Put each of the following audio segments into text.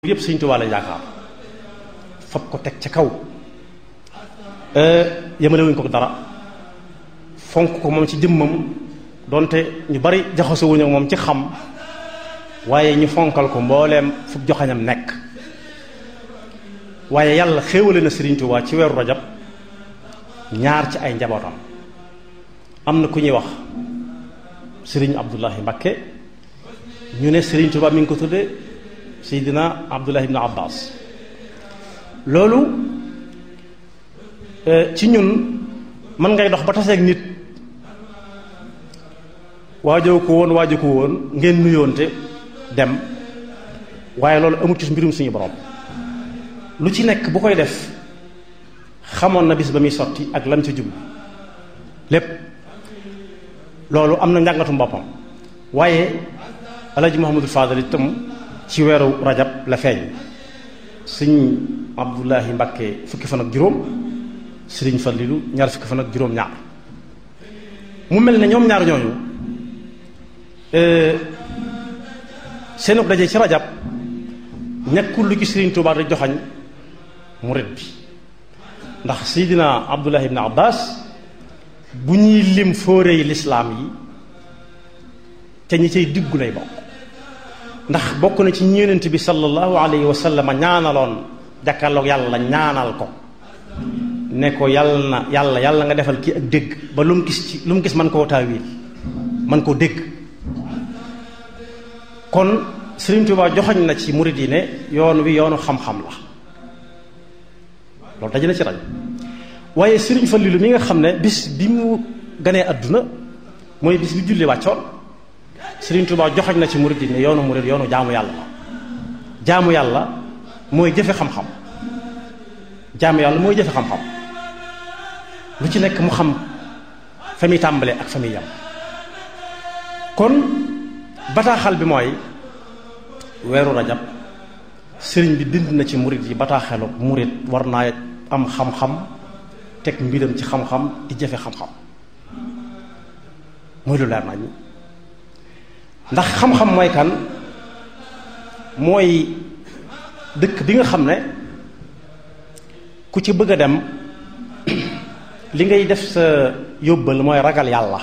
yëpp Sëriñ Tuubaa la yaakaar fab ko teg ca kaw yemalewuñ ko dara fonk ko moom ci jëmmam donte ñu bari jaxasowuñu ak moom ci xam waaye ñu fonkal ko mbooleem fu joxañam nekk waaye yàlla xéewale na Sëriñ Tuubaa ci weeru rajab ñaar ci ay njabootam am na ku ñuy wax Sëriñ Abdullahi Mbakke ñu ne Sëriñ Tuubaa mi ngi ko tudde Seydina Abdullah ibn Abbas loolu ci ñun mën ngay dox ba taseeg nit waajoo ko woon waajoo ko woon ngeen nuyoonte dem waaye loolu amut ci mbirum suñu borom lu ci nekk bu koy def xamoon na bis ba muy sotti ak lam ci jublu lépp loolu am na njàngatum boppam waaye Alaaji Muhammadul Faadal itam ci weeru rajab la feeñ sëñ Abdullahi Mbakke fukki fan ak juróom sëriñ Fallilu ñaar fukki fan ak juróom ñaar mu mel ne ñoom ñaar ñooñu seenu daje ci rajab nekkul lu ci sëriñ Tuubaa di joxañ murit bi ndax Seydina Abdullahi ibn Abbas bu ñuy lim fóore yi lislaam yi te ñi cay diggu lay bokk ndax bokk na ci ñeenent bi sallallahu alayhi wa sallam ñaanaloon jàkkaarloog yàlla ñaanal ko ne ko yàlla na yàlla yàlla nga defal kii ak dégg ba lu mu gis ci lu mu gis man koo taawil man koo dégg kon Sëriñ Tuubaa joxoñ na ci murid yi ne yoon wi yoonu xam-xam la loolu daje na ci raj waaye Sëriñ Fallilu mi nga xam ne bis bi mu ganee àdduna mooy bis bi julli wàccoon Sëriñ Tuubaa joxoñ na ci murid yi ne yoonu murid yoonu jaamu yàlla la jaamu yàlla mooy jëfe xam-xam jaamu yàlla mooy jëfe xam-xam lu ci nekk mu xam fa muy tàmbale ak fa muy yam kon bataaxal bi mooy weeru rajab sëriñ bi bind na ci murid yi bataaxelu murid war naa am xam-xam teg mbiram ci xam-xam di jëfe xam-xam mooy lu leer nañ ndax xam-xam mooy kan mooy dëkk bi nga xam ne ku ci bëgg a dem li ngay def sa yóbbal mooy ragal yàlla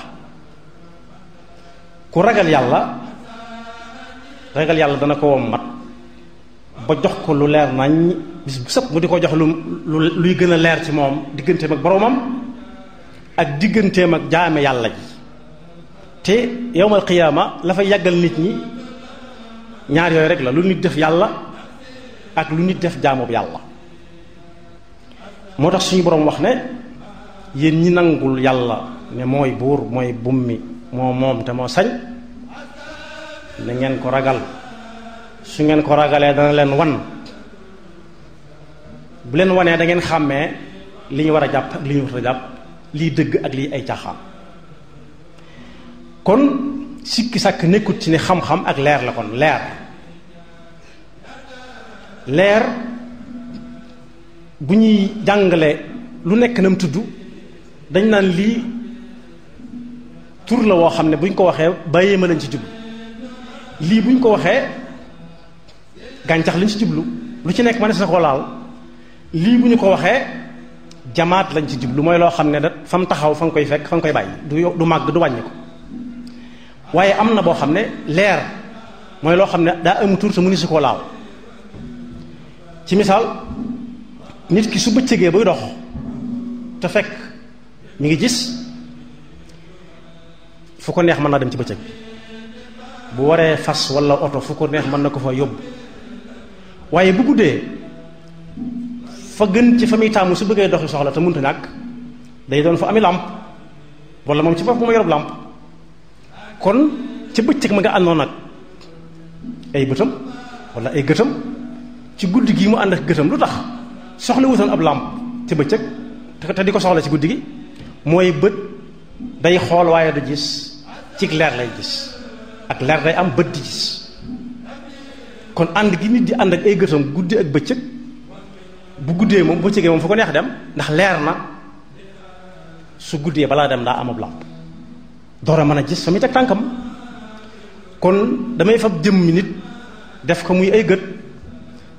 ku ragal yàlla ragal yàlla dana ko wom mat ba jox ko lu leer nañ bis bu sëpp mu di ko jox lu luy gën a leer ci moom digganteem ak boroomam ak digganteem ak jaame yàlla ji te yowmal qiyaama la fay yàggal nit ñi ñaar yooyu rek la lu nit def yàlla ak lu nit def jaamoob yàlla moo tax suñu boroom wax ne yéen ñi nangul yàlla ne mooy buur mooy bummi moo moom te moo sañ na ngeen ko ragal su ngeen ko ragalee dana leen wan bu leen wanee da ngeen xàmmee li ñu war a jàpp ak li ñu war a jàpp lii dëgg ak lii ay caaxaan kon sikki sàkk nekkut ci ne xam-xam ak leer la kon leer leer bu ñuy jàngale lu nekk na mu tudd dañ naan lii tur la woo xam ne bu ñu ko waxee bàyyee ma lañ ci jublu lii bu ñu ko waxee gàncax lañ ci jublu lu ci nekk ma ne sa ko laal lii bu ñu ko waxee jamaat lañ ci jublu mooy loo xam ne da fa mu taxaw fa nga koy fekk fa nga koy bàyyi du du màgg du wàññi ko waaye am na boo xam ne leer mooy loo xam ne daa am tur te mu ni si koo laal ci misaal nit ki su bëccëgee buy dox te fekk mi ngi gis fu ko neex mën naa dem ci bëccëg bu waree fas walla oto fu ko neex mën na ko fa yóbbu waaye bu guddee fa gën ci fa muy taamu su bëggee doxi soxla te mënta ñàkk day doon fa ami làmp walla moom ci bopp ma yorob làmp kon ci bëccëg ma nga àndoon nag ay bëtam walla ay gëtam ci guddi gi mu ànd ak gëtam lu tax soxla wutoon ab làmp ci bëccëg te di ko soxla ci guddi gi mooy bët day xool waaye du gis ci leer lay gis ak leer day am bët di gis kon ànd gi nit di ànd ak ay gëtam guddi ak bëccëg bu guddee moom bëccëgee moom fu ko neex dem ndax leer na su guddee balaa dem daa am ab làmp door a mën a gis fa muy teg tànkam kon damay fab jëmmi nit def ko muy ay gët